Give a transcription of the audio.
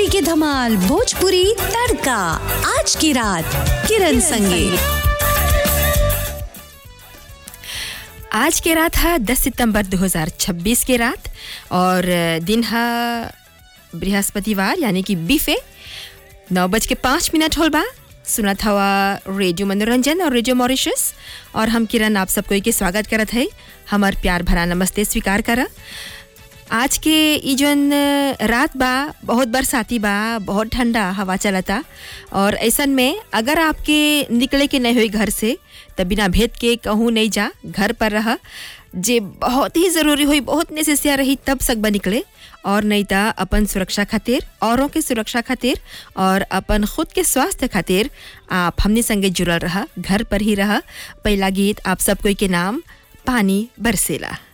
भोजपुरी के धमाल भोजपुरी तड़का आज की रात किरण संगे आज के रात है 10 सितंबर 2026 के रात और दिन है बृहस्पतिवार यानी कि बीफे नौ बज के पाँच मिनट होल बा सुनत हवा रेडियो मनोरंजन और रेडियो मॉरिशस और हम किरण आप सब कोई के स्वागत करत है हमार प्यार भरा नमस्ते स्वीकार करा आज के ई जौन रात बा बहुत बरसाती बा बहुत ठंडा हवा चलता और ऐसन में अगर आपके निकले के नहीं हुई घर से तब बिना भेद के कहूँ नहीं जा घर पर रह जे बहुत ही ज़रूरी हुई बहुत नेसेसिया रही तब सकबा निकले और नहीं तो अपन सुरक्षा खातिर औरों के सुरक्षा खातिर और अपन खुद के स्वास्थ्य खातिर आप हमने संगे जुड़ल रहा घर पर ही रहा पहला गीत आप सब कोई के नाम पानी बरसेला